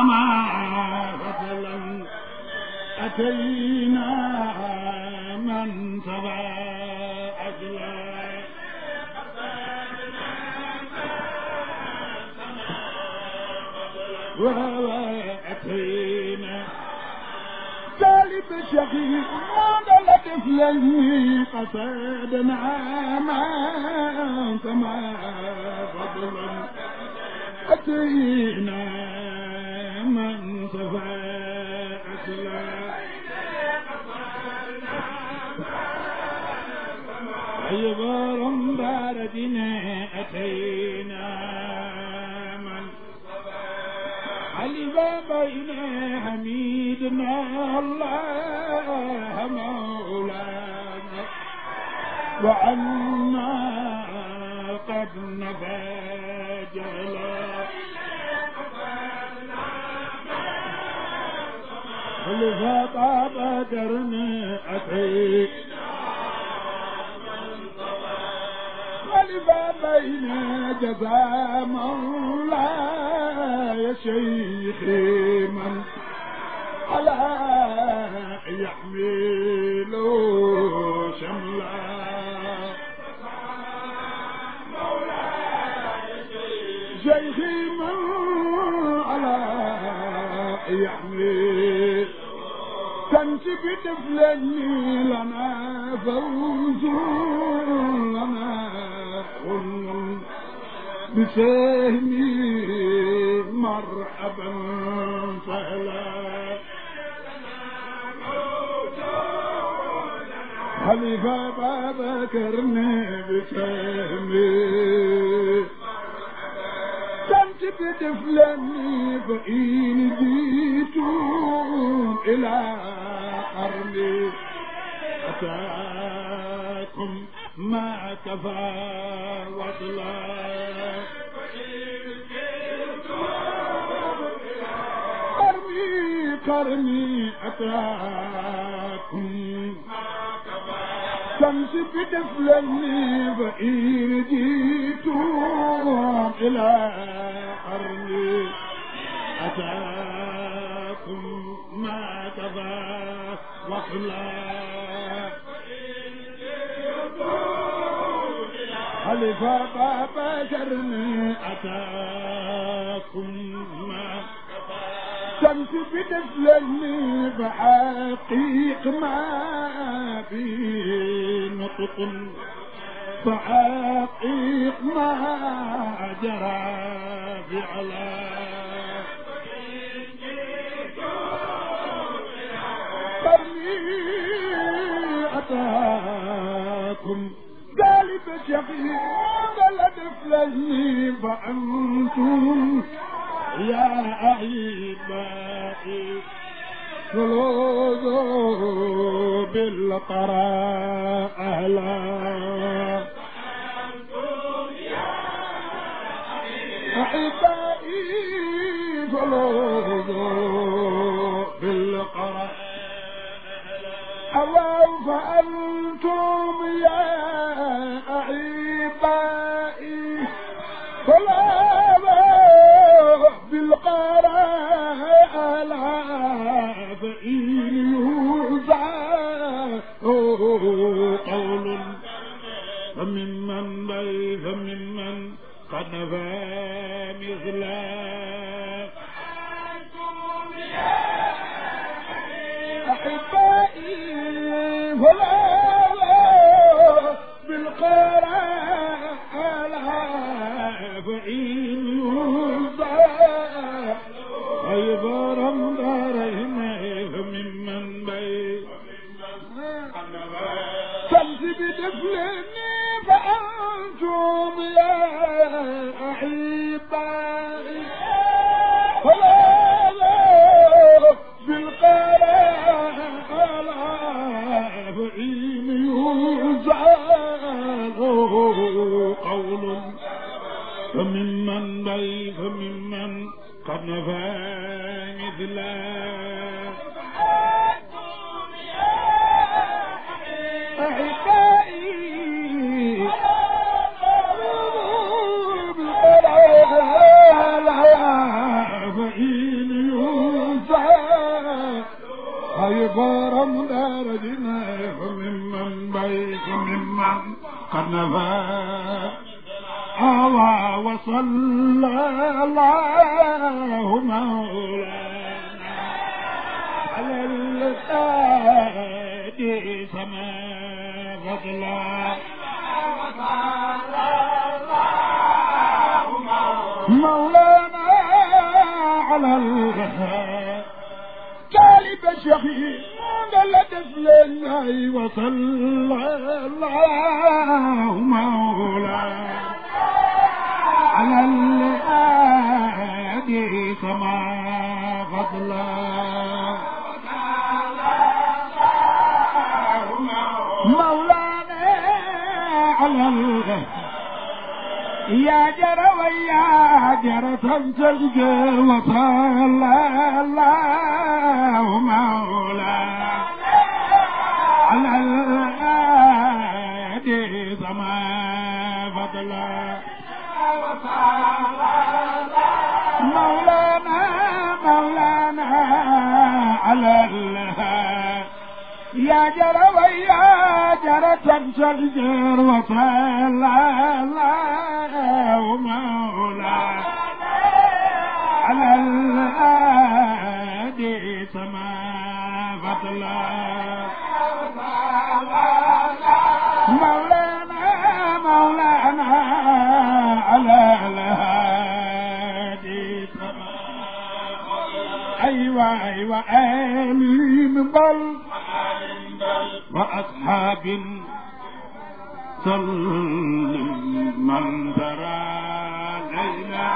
سما فضلا أتينا من تبع أجلا وأتينا جالب شقي ما لطف لي قصدنا ما سما فضلا أتينا من صفى أسلا عبارا باردنا أتينا من علم بين حميدنا الله مولانا وعنا قد نفى جلا خلفا طاب درنا أتيت خلفا بين جزا مولاي يا شيخي من على يحمل شملا شيخي من على يحمل كنت بتفلني لنا فوز لنا خل بسهمي مرحبا فهلا خليفة بابا كرني بسهمي كنت بتفلني فإن جيتم إلى قرني أتاكم ما كفى وطلا كرمي كرمي أتاكم شمس بتفلني فإن جيتم إلى قرني أتاكم ما كفى وخلا خلفا بابا شرني أتاكم ما شمس بتفلني بحقيق ما في نطق بحقيق ما جرى فعلا قرني أتاكم قالب شقي بلد فلهي فأنتم يا أحبائي خلوذوا بالقراء أهلا أحبائي خلوذوا بالقراء الله فأنتم يا أحبائي خلوذوا بالقراء أهلا فإن يوزع قول فممن بل فممن قد نفى مثله أحبائي فلا بالقراء فإن يوزع عبارا دارين فممن بي شمس بدفلني فأنتم يا أحبائي فلا بالقراء فإن يوزع قول فممن بي فممن قد نفى مثله أحبائي فإن ردنا فممن بيت ممن قد نفى هوى وصلى الله مولانا على الهادي سما فضلا مولانا على الهادي جالب شخي قال دفلنا وصلى الله مولانا على الهادي كما فضلا مولانا على الهادي يا جرى ويا جرى تنتج وصلى الله مولانا على الهادي سما فضلا مولانا مولانا على الهادي يا جرى ويا جرى تنتج وصلى الله مولانا على الهادي سما فضلا مولانا مولانا على الهادي سما أيوة أيوة آمين بل وأصحاب سلم من ترى ليلى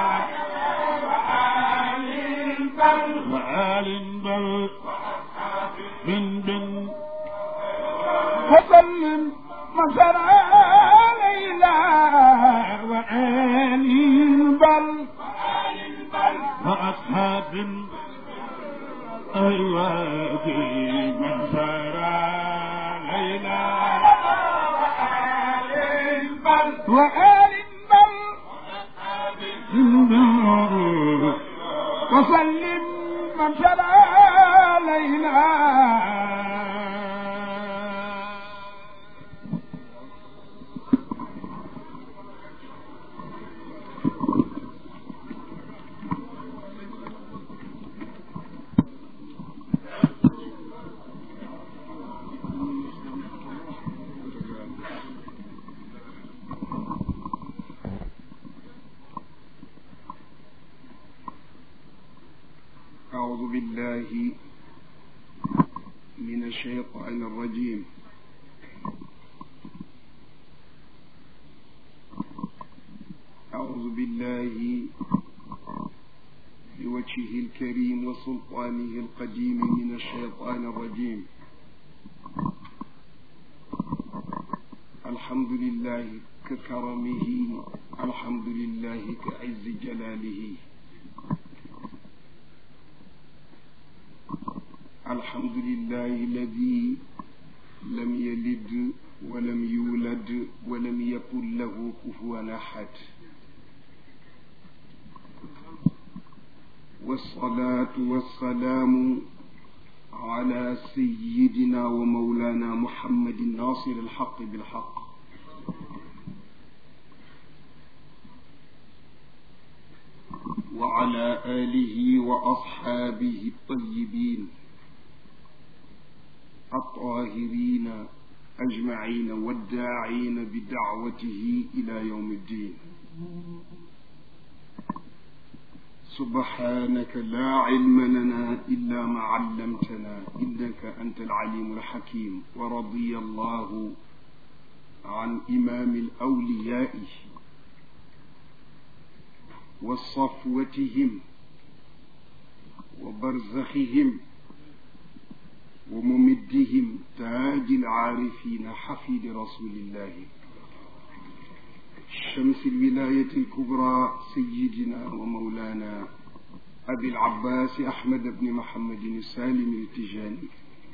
وآل بل بن بن وسلم من ترى ليلى وآل بل وأصحاب أيوة من ترى ليلى وآل بل وسلم من تلا ليلى أعوذ بالله من الشيطان الرجيم أعوذ بالله بوجهه الكريم وسلطانه القديم من الشيطان الرجيم الحمد لله ككرمه الحمد لله كعز جلاله الحمد لله الذي لم يلد ولم يولد ولم يكن له كفوا احد والصلاه والسلام على سيدنا ومولانا محمد ناصر الحق بالحق وعلى اله واصحابه الطيبين الطاهرين أجمعين والداعين بدعوته إلى يوم الدين سبحانك لا علم لنا إلا ما علمتنا إنك أنت العليم الحكيم ورضي الله عن إمام الأولياء وصفوتهم وبرزخهم وممدهم تاج العارفين حفيد رسول الله شمس الولاية الكبرى سيدنا ومولانا أبي العباس أحمد بن محمد السالم التجاني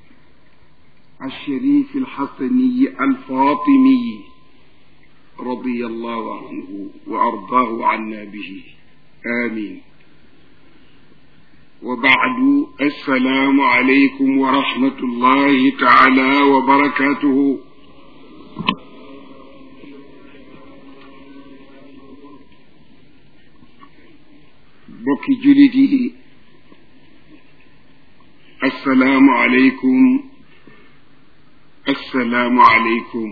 الشريف الحسني الفاطمي رضي الله عنه وأرضاه عنا به آمين وبعد السلام عليكم ورحمة الله تعالى وبركاته bokki julit yi assalaamu aleykum assalaamu aleykum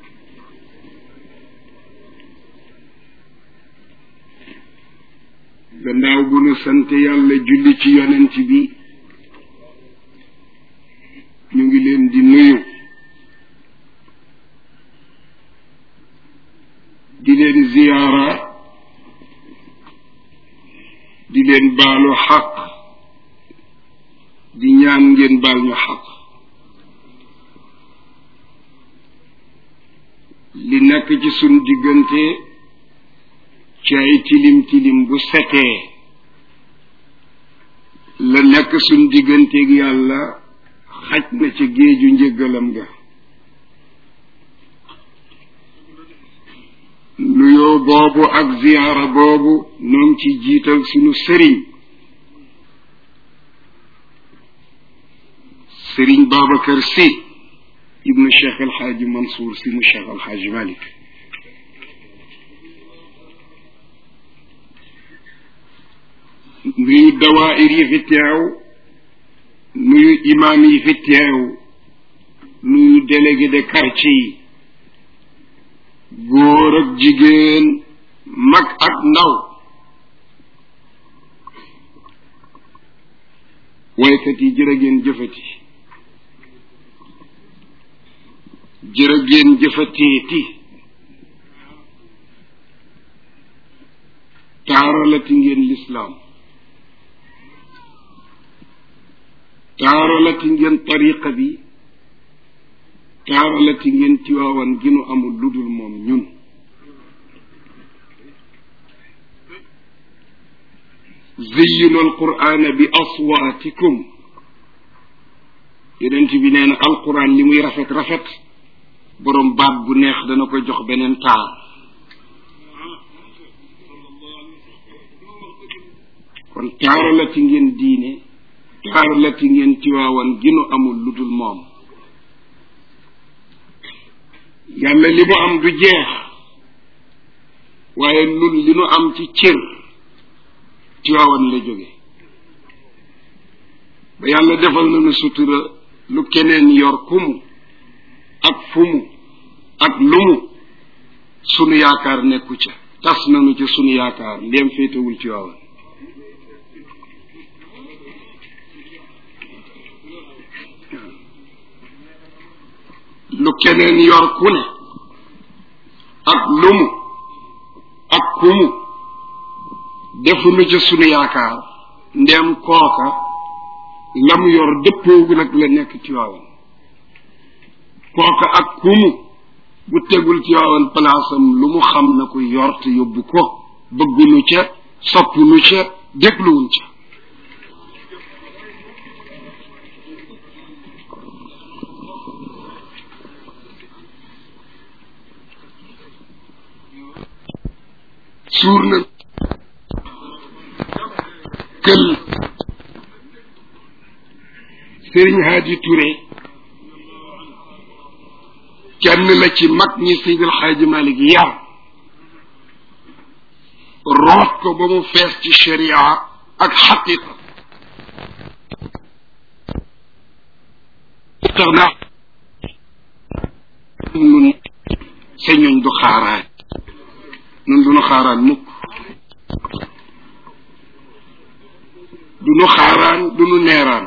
gannaaw bu nu sant yàlla julli ci yonent bi ñu ngi leen di nuyu di leen ziyaara di leen baalu xaq di ñaan ngeen baal ñu xaq li nekk ci sun diggante ci ay tilim tilim bu setee la nekk sun digganteeg yàlla xaj na ci géeju njëggalam ga nuyoo boobu ak ziyaara boobu noom ci jiital sunu sëriñ sëriñ Babacar Sy ibnu Cheikh El Hadj Mansour Sy mu Cheikh El Hadj Malick nuyu dawaayir yi fi teew nuyu imaam yi fi teew nuyu délégué de quartier yi góor ak jigéen mag ak ndaw waykat yi jërë ngeen jëfati jërë ngeen jëfateeti taaralati ngeen lislaam taaralati ngeen tariqa bi taaralati ngeen tiwaawan gi nu amul lu dul moom ñun zeyinu alqur'ana bi aswaatikum yonent bi nee na alquran li muy rafet rafet boroom baat bu neex dana ko jox beneen taar kon taaralati ngeen diine taaralati ngeen tiwaawan gi nu amul lu dul moom yàlla li mu am du jeex waaye nun li nu am ci cër Tiwaawan la jóge ba yàlla defal nañu sutura lu keneen yor kumu ak fumu ak lumu sunu yaakaar nekku ca tas nañu ca sunu yaakaar ndéem féetewul Tiwaawan lu keneen yor ku ne ak lumu ak kumu defuñu ca sunu yaakaar ndem kooka lam yor dëppoogu nag la nekk ci waawan kooka ak kumu bu tegul ci waawan palaasam lu mu xam na ko yor te yóbbu ko bëggunu ca soppunu ca dégluwuñ ca suur na kël sëriñ Haadi Touré kenn la ci mag ñi Seydil Xaaji Malik yar root ko ba mu fees ci sharia ak xaqiqa tax na nun sa ñooñ du xaaraan nun du nu xaaraan mukk du nu xaaraan du nu neeraan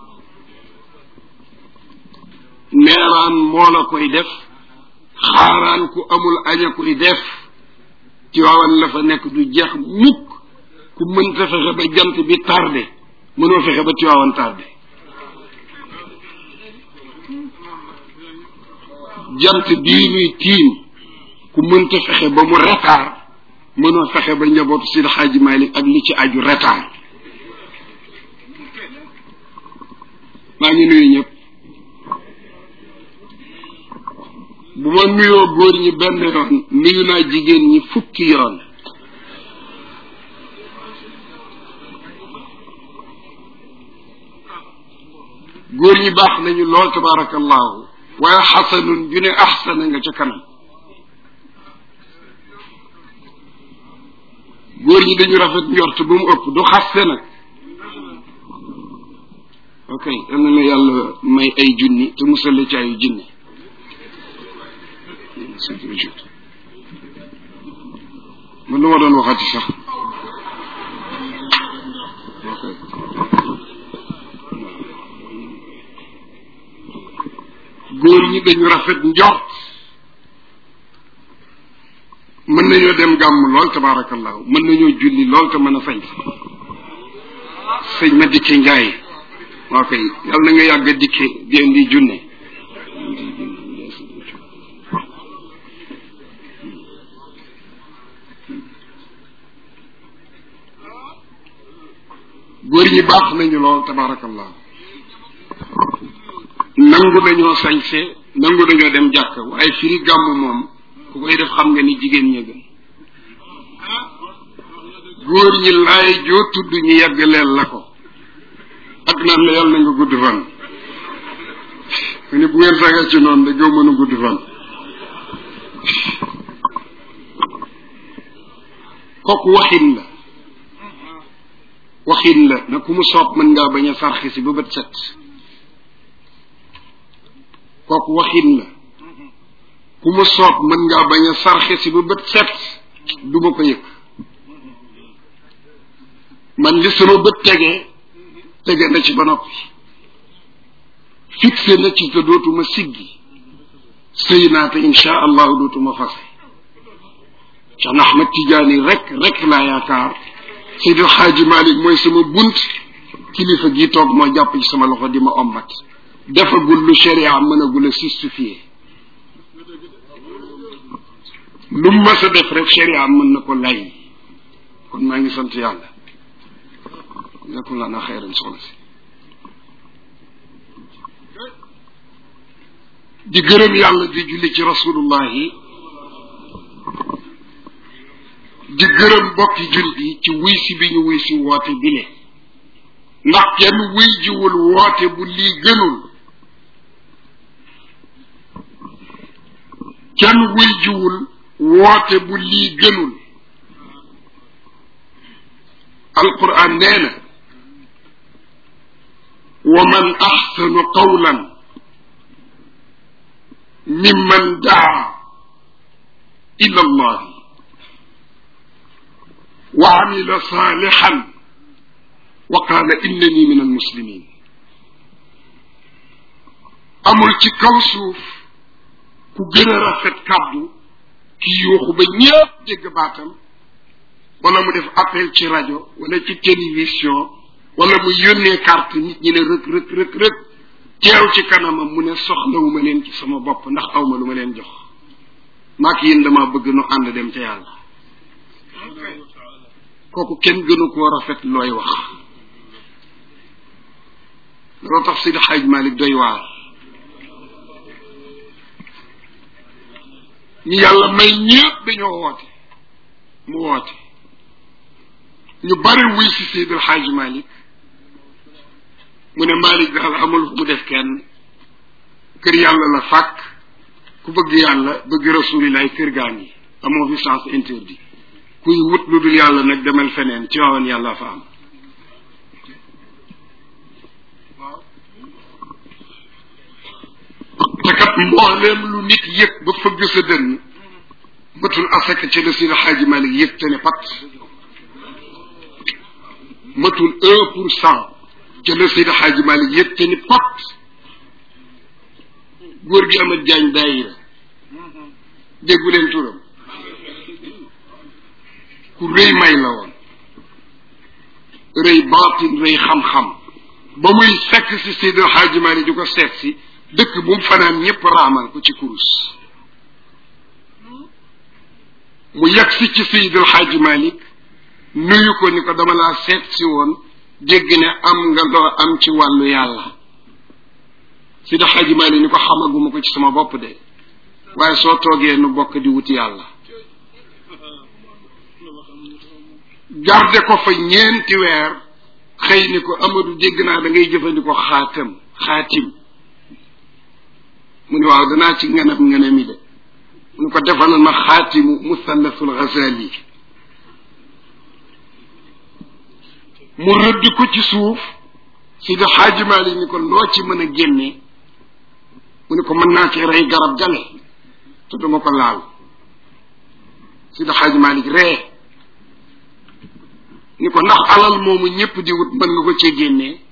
neeraan moo la koy def xaaraan ku amul aña koy def ci waawan la fa nekk du jeex mukk ku mënta fexe ba jant bi tardé mënoo fexe ba Tiwaawan tardé jant bii nuy tiim ku mënta fexe ba mu retard mënoo fexe ba njabootu Seydi Xaaji Malik ak li ci aju retard maa ngi nuyu ñëpp bu ma nuyoo góor ñi benn yoon nuyu naa jigéen ñi fukki yoon góor ñi baax nañu lool tabarakallahu waaye xasanun ju ne axsana nga ca kanam góor ñi dañu rafet njort ba mu ëpp du xaste nag ok yal na la yàlla may ay junni te musal la ci ayu junni man lu ma doon waxati sax góor ñi dañu rafet njort mën nañoo dem gàmm lool tabaarakallahu mën nañoo julli lool te mën a sañ sëñ ma dikke njaay waa kay yàlla na nga yàgg a dikke di indi junne góor ñi baax nañu lool tabaarakallahu nangu dañoo sañse nangu dañoo dem jàkk waaye firi gàmm moom ku koy def xam nga ni jigéen ña gën góor ñi laay joo tudd ñu yegg leel la ko ak naan la yàlla na nga gudd fan mu ne bu ngeen saga ci noonu da gëw mën a gudd fan kooku waxin la waxin la na ku mu soob mën ngaa bañ a sarxi si ba bët set kooku waxin la ku ma soob mën ngaa bañ a sarxe si ba bët set du ma ko yëg man li sama bët tegee tege na ci ba noppi fixé na ci te dootuma siggi sëy naa te insha allahu dootuma fase Cheikh Ahmed Tidiane rek rek laa yaakaar Seydi Xaaji Malik mooy sama bunt kilifa gi toog moo jàpp ci sama loxo di ma ombat defagul lu sharia mënagul a justifié lu mu mës a def rek sharia mën na ko lay kon maa ngi sant yàlla nekkul laa na xeyran soxna si di gërëm yàlla di julli ci rasulullahi di gërëm bokki jullit yi ci wuy si bi ñu wuy si woote bile ndax kenn wuy jiwul woote bu lii gënul kenn wuy jiwul woote bu lii gënul alquran nee na wa man axsanu qawlan mimman daa ila allahi wa amila saalixan wa qaala innani min almuslimin amul ci kaw suuf ku gën a rafet kàddu ki yuuxu ba ñëpp dégg baatam wala mu def appel ci rajo wala ci télévision wala mu yónnee carte nit ñi ne rëk rëk rëk rëk teew ci kanamam mu ne soxlawuma leen ci sama bopp ndax awma lu ma leen jox maak yéen dama bëgg nu ànd dem ca yàlla kooku kenn gënu koo rafet looy wax loolu tax Sidi Xaaj Malik doy waar ñu yàlla may ñëpp dañoo woote mu woote ñu bari wuy si Seydi El Hadj Malick mu ne Malick daal amul fu mu def kenn kër yàlla la fàkk ku bëgg yàlla bëgg rasulilah kër gaa ngi amoo fi sens interdit kuy wut lu dul yàlla nag demal feneen ci waawoon yàlla fa am te kat mbooleem lu nit yëg ba fëgg sa dënn matul asaka ci la Seydi Xaaji Malik yëg te ne pat matul un pour cent ca la Seydi Xaaji Malik yëg te ni pat góor gi amat jaañ daayira déggu leen turam ku rëy may la woon rëy baatin rëy xam-xam ba muy fekk si Seydi Xaaji Malik di ko seet si dëkk bu mu fanaan ñëpp raamal ko ci kurus mu yegg si ci Seydil Xaaji Malik nuyu ko ni ko dama laa seet si woon dégg ne am nga loo am ci wàllu yàlla Seydil Xaaji Malik ni ko xamaguma ko ci sama bopp de waaye soo toogee nu bokk di wuti yàlla garde ko fa ñeenti weer xëy ni ko Amadou dégg naa da ngay jëfandikoo xaatam xaatim mu ni waaw danaa ci nganam nganami de mu ni ko defalal ma xaatimu musallasul Ghazali mu rëdd ko ci suuf si da xaaji Maalik ni ko loo ci mën a génne mu ni ko mën naa ci rey garab gale te duma ko laal si da xaaji Maalik ree ni ko ndax alal moomu ñëpp di wut mën nga ko cee génnee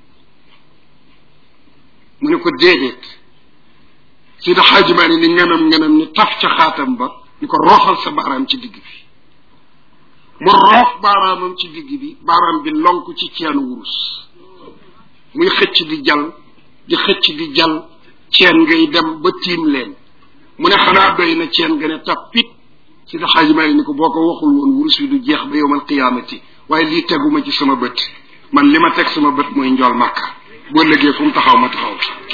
mu ni ko déedéet si da xaaji Maalik ni nganam nganam ni taf ca xaatam ba ni ko roofal sa baaraam ci digg bi mu roof baaraamam ci digg bi baaraam bi lonk ci ceenu wurus muy xëcc di jal di xëcc di jal ceen ngay dem ba tiim leen mu ne xanaa doy na ceen nga ne tappit si da xaaji Maalik ni ko boo ko waxul woon wurus wi du jeex ba yowmal qiyaamati waaye lii teguma ci sama bët man li ma teg sama bët mooy njool màkka boo lëggee fu mu taxaw ma taxaw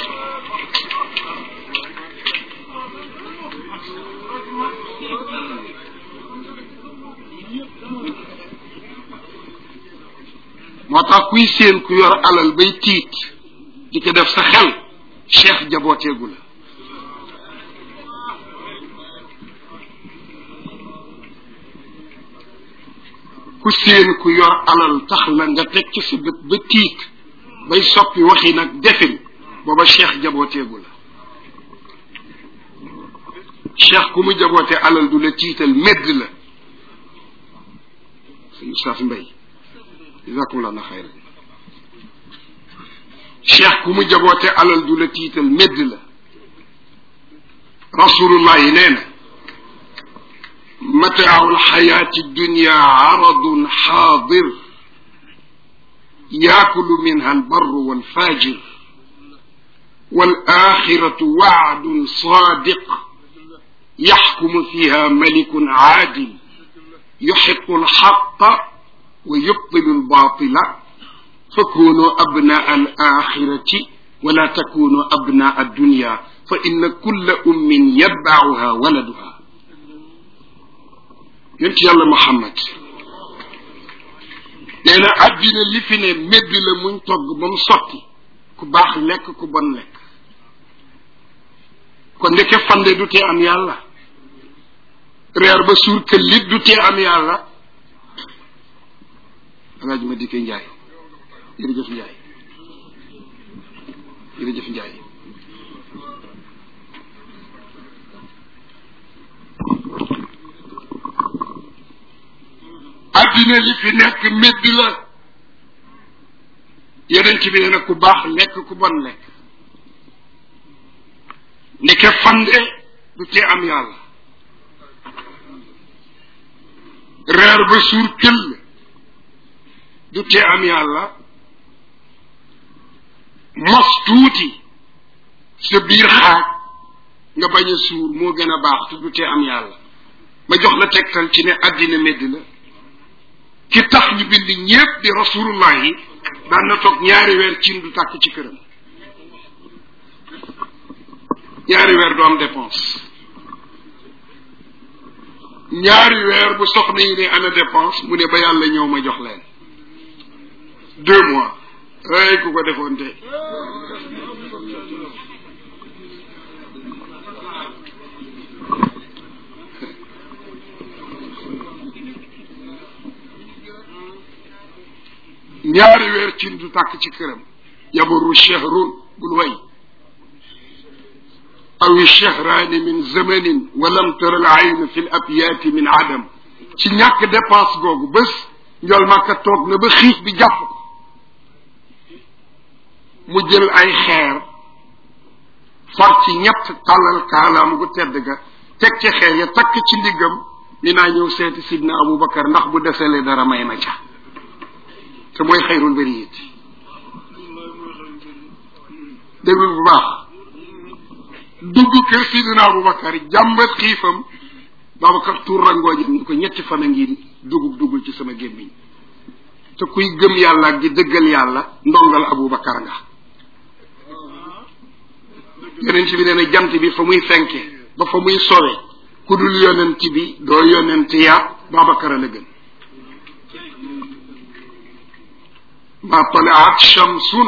moo tax kuy séen ku yor alal bay tiit di ko def sa xel cheikh jabooteegu la ku séen ku yor alal tax la nga teg ci sa bët ba tiit bay soppi waxi nag defin booba cheikh jabooteegu la cheikh ku mu jaboote alal du la tiital medd la sëñ Oustaz Mbay jazakumullah na xayra cheikh ku mu jaboote alal du la tiital medd la rasulullah yi nee na mataaw alxayaati dunya aradun xaadir yaakulu minha albarru walfajir والآخرة وعد صادق يحكم فيها ملك عادل يحق الحق ويبطل الباطل فكونوا أبناء الآخرة ولا تكونوا أبناء الدنيا فإن كل أم يتبعها ولدها yonent yàlla Muhammad nee na àddina li fi ne medd la muñ togg ba mu sotti ku baax lekk ku bon lekk kon ndeke fande du tee am yàlla reer ba suur këllit du tee am yàlla alaaji ma dikkee njaay jërëjëf njaay jërëjëf njaay addina li fi nekk médd la yeneen ci bi nee na ku baax lekk ku bon lekk ndeke fande du tee am yàlla reer ba suur këll du tee am yàlla mos tuuti sa biir xaaj nga bañ a suur moo gën a baax te du tee am yàlla ma jox la tegtal ci ne àddina medd la ki tax ñu bind ñépp di rasulullah yi daan na toog ñaari weer cin du tàkk ci këram ñaari weer du am dépense ñaari weer bu soxna yi ne ana dépense mu ne ba yàlla ñëw ma jox leen deux mois ay ku ko defoon te ñaari weer cin du tàkk ci këram yamurru shahrun bul way aw shahraani min zamanin wa lam tara al ayn fi l abyaati min adam ci ñàkk dépense googu bés njol màkka toog na ba xiif bi jàpp ko mu jël ay xeer far ci ñett tàllal kaalaam gu tedd ga teg ci xeer ya takk ci ndiggam ni naa ñëw seeti sidna abubakar ndax bu deselee dara may ma ca te mooy xayrul bariyat déglul bu baax dugg kër sidina abubakar jàmbat xiifam babacar tuur rangoojam ni ko ñetti fan a ngi dugub duggul ci sama gémmiñ te kuy gëm yàlla ak di dëggal yàlla ndongal abubakar nga yonent bi nee na jant bi fa muy fenke ba fa muy sowe ku dul yonent bi doo yonent yaa babacar a la gën ma talaat shamsun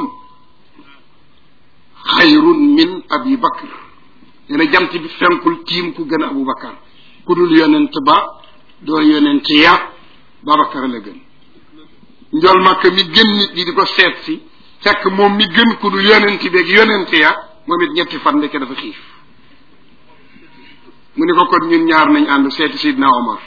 xayrun min abi bakr nee na jant bi fenkul tiim ku gën a abu bakar ku dul yonent ba doo yonent ya babakar la gën njol makka mi gën nit ñi di ko seet si fekk moom mi gën ku dul yonent beeg yonent ya moom it ñetti fan ndeke dafa xiif mu ni ko kon ñun ñaar nañ ànd seeti sidna omar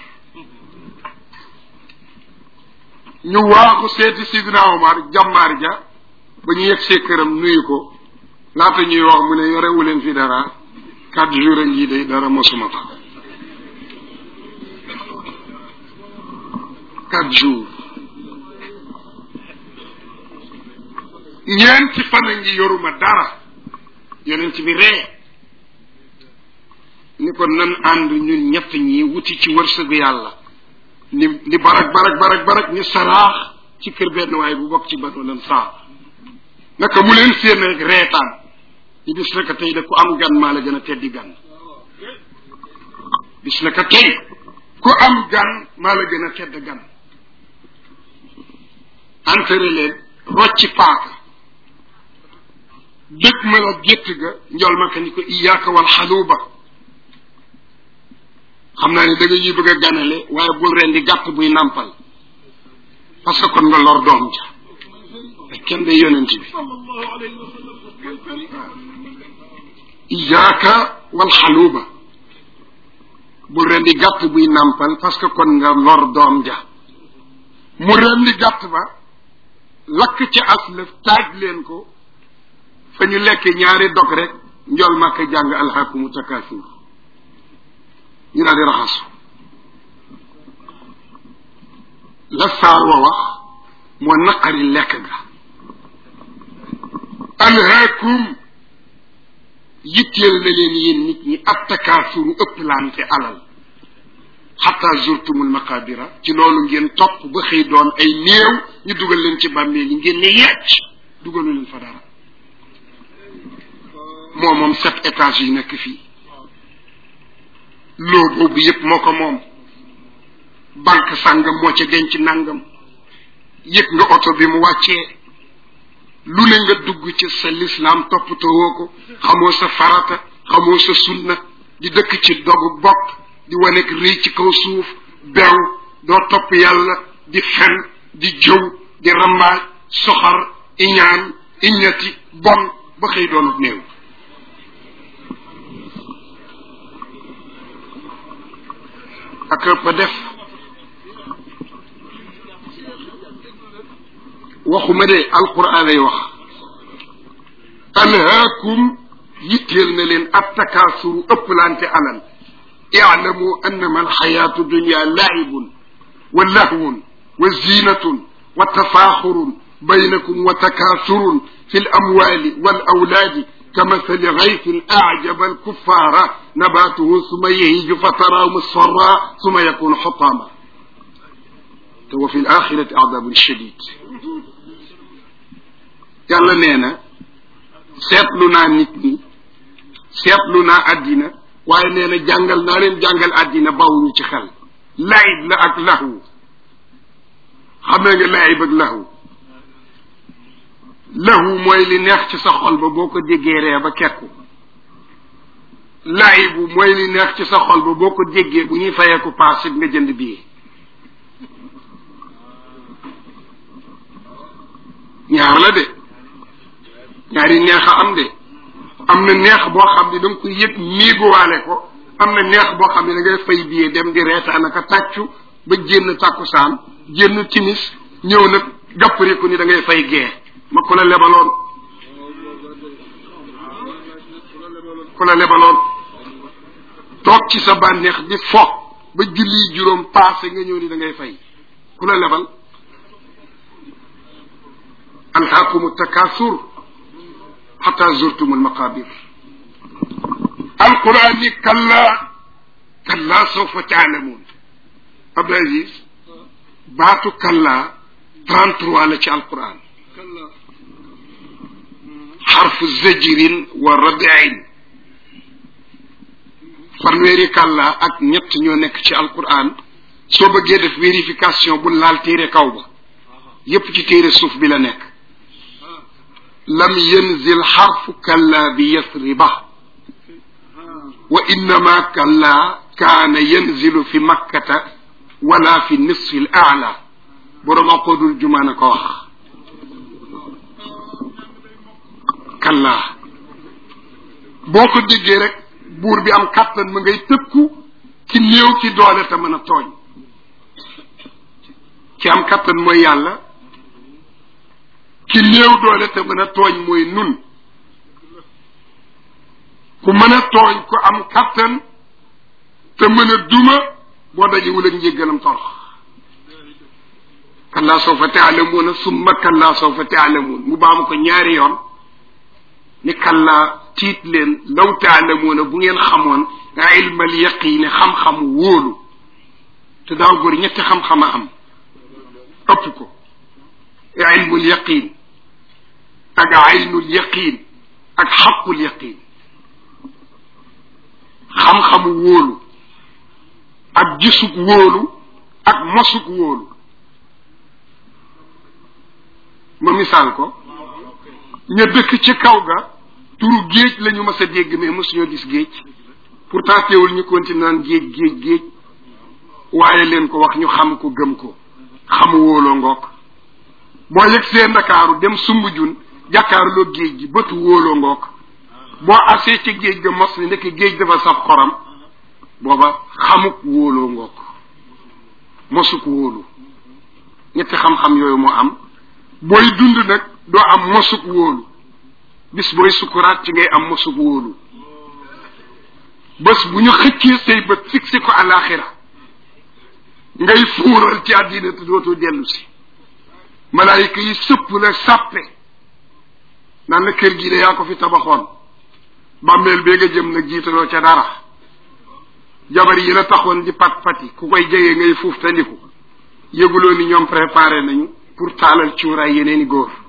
ñu waaxu seeti sidna omar jàmmaar ja ba ñu yegg see këram nuyu ko laata ñuy wax mu ne yorewu leen fi dara quatre jours a ngi day dara mosuma ko quatre jours ñeenti fan a ngi yoruma dara yonent bi ree ni ko nan ànd ñun ñett ñi wuti ci wërsëgu yàlla ni ni barak barak barak barak ni saraax ci kër benn waaye bu bokk ci banu lan saa naka mu leen séen rek reetaan ni bis naka tey de ku am gan maa la gën a teddi gan bis naka tey ku am gan maa la gën a tedd gan entere leen rocci paaka dëgg ma la gétt ga njol ma ka ni ko iyaaka wal xaluuba xam naa ne da nga ñuy bëgg a ganale waaye bul ren di gàtt buy nàmpal parce que kon nga lor doom ja te kenn day yonent bi iyaaka wal xaluuba bul ren di gàtt buy nàmpal parce que kon nga lor doom ja mu ren di gàtt ba lakk ca aslëf taaj leen ko fa ñu lekk ñaari dog rek njol màkk jàng alxakumu takasur ñu daal di raxasu la saar wa wax moo naqari lekk ga alhaakum yitteel na leen yéen nit ñi ab takaasuru ëpplante alal xata zurtumul maqabira ci loolu ngeen topp ba xëy doon ay néew ñu dugal leen ci bàmmeel yi ngeen ne yecc dugalu leen fa dara moo moom sept étages yi nekk fii loo boobu yépp moo ko moom banque sàngam moo ca denc nangam yëg nga oto bi mu wàccee lu ne nga dugg ci sa lislaam toppatoo ko xamoo sa farata xamoo sa sunna di dëkk ci dogu bopp di wanek rëy ci kaw suuf bew doo topp yàlla di fen di jëw di rambaaj soxar iñaan iñati bon ba xëy doonut néew ak ba def waxuma de alquran lay wax alhaakum yitteel na leen attakaasuru ëpplante alal اعلموا انما الحياة الدنيا لعب ولهو وزينة وتفاخر بينكم وتكاثر في الاموال والاولاد كمثل غيث اعجب الكفار نباته ثم يهيج فتراه مصفرا ثم يكون حطاما وفي الاخرة عذاب شديد يلا نينا سيطلنا نتني سيطلنا أدينا waaye nee na jàngal naa leen jàngal àddina bawuñu ci xel laayib la ak lahu xamee nga laayib ak lahu lahu mooy li neex ci sa xol ba boo ko déggee ree ba kekku laayibu mooy li neex ci sa xol ba boo ko déggee bu ñuy fayeeku paas it nga jënd bii ñaar la de ñaari neex a am de am na neex boo xam ne da nga koy yëg miiguwaale ko am na neex boo xam ne da ngay fay biyee dem di reetaan aka tàccu ba jénn tàkkusaan jénn timis ñëw nag gàppariku ni da ngay fay gee ma ku la lebaloon ku la lebaloon toog ci sa bànneex di fo ba julli juróom paase nga ñëw ni da ngay fay ku la lebal alhaakumu takasur حتى زرتم المقابر القرآن كلا كلا سوف تعلمون عبد العزيز باتو كلا 33 على القرآن حرف زجر وردع fanweeri kàlla ak ñett ñoo nekk ci alquran soo bëggee def vérification bu laal téere kaw ba yépp ci téere suuf bi la nekk lam yanzil xarfu kalla bi yasriba wa innama kalla kaana yanzilu fi makkata wala fi nisfi l aala borom aqoodul jumaana ko wax kalla boo ko déggee rek buur bi am kàttan ma ngay tëkku ci néew ci doole te mën a tooñ ci am kàttan mooy yàlla ci néew doole te mën a tooñ mooy nun ku mën a tooñ ku am kàttan te mën a duma boo dajewul ak njéggalam torox kallaa sawfa taalamuuna summa kallaa sawfa taalamuun mu baamu ko ñaari yoon ni kallaa tiit leen law taalamuuna bu ngeen xamoon ilmal yaqiini xam-xam wóolu te daaw góor ñetti xam-xam a am ëpp ko ilmul yaqiin ak aynul yaqiin ak xaqul yaqiin xam-xamu wóolu ak gisug wóolu ak mosug wóolu ma misaal ko ña dëkk ci kaw ga turu géej la ñu mas a dégg mais mosuñoo gis géej pourtant teewul ñu continue naan géej géej géej waaye leen ko wax ñu xam ko gëm ko xamu wóoloo ngoog boo yëg see ndakaaru dem Sumbujun jàkkaarloo géej gi bëtu wóoloo ngoog boo asee ci géej ga mos ni ndekk géej dafa saf xoram booba xamuk wóoloo ngoog mosuk wóolu ñetti xam-xam yooyu moo am booy dund nag doo am mosuk wóolu bis booy sukuraat ci ngay am mosuk wóolu bés bu ñu xëccee say bët fixé ko àllaaxira ngay fuural ci àddina te dootoo dellu si malaayika yi sëpp la sàppe naan la kër gi de yaa ko fi tabaxoon bàmmeel bee nga jëm nag jiitaloo ca dara jabar yi la taxoon di pat pati ku koy jege ngay fuuf tandiku yëguloo ni ñoom préparé nañu pour taalal cuuraay yeneeni góor